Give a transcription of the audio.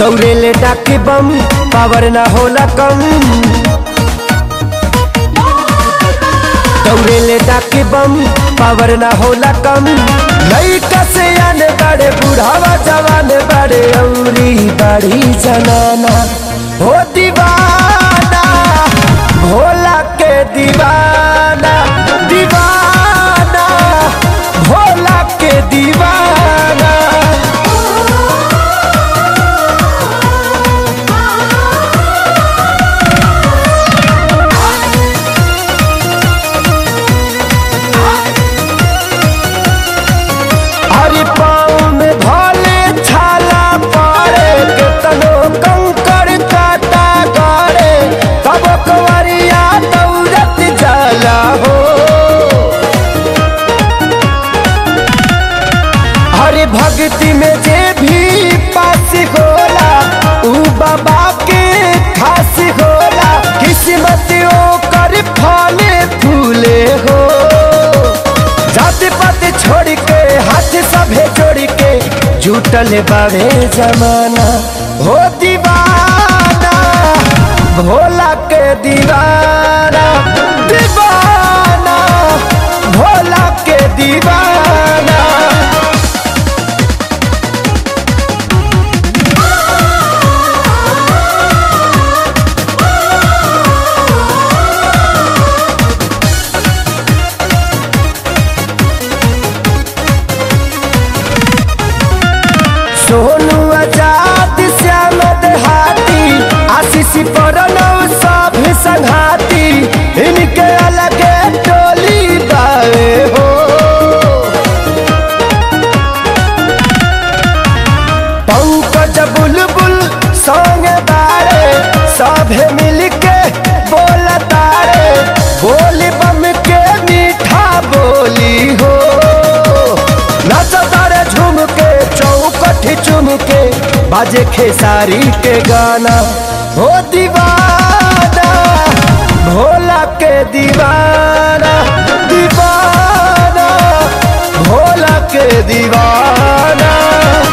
दौड़ेले डाके बम पावर ना होला कम दौड़ेले डाके बम पावर ना होला कम लइका से आने बड़े बुढ़ावा जवान बड़े औरी बड़ी जनाना हो दीवाना भोला के दीवाना दीवाना भोला के दीवाना हरि पाँव में भले छाला पड़े केतनो कंकड़ काटा गड़े तब कवरिया दौड़त जाला हो हरि भक्ति में जे भी पास होला ऊ बाबा के खास होला किस्मत ओकर फले फूले हो जाति पाति छोड़ के हाथ सभे जोड़ के जुटल बावे जमाना हो दीवाना भोला के दीवाना दीवाना भोला के दीवाना सोनू आजाद श्याम देहाती आशीष प्रणव सब संघाती इनके अलग टोली बावे हो पंकज बुलबुल संग बारे सभे मिलके बोलतारे बोली बम के मीठा बोली हो नचतारे झूम के चौकठ चुम के बाजे खेसारी के गाना हो दीवाना भोला के दीवाना दीवाना भोला के दीवाना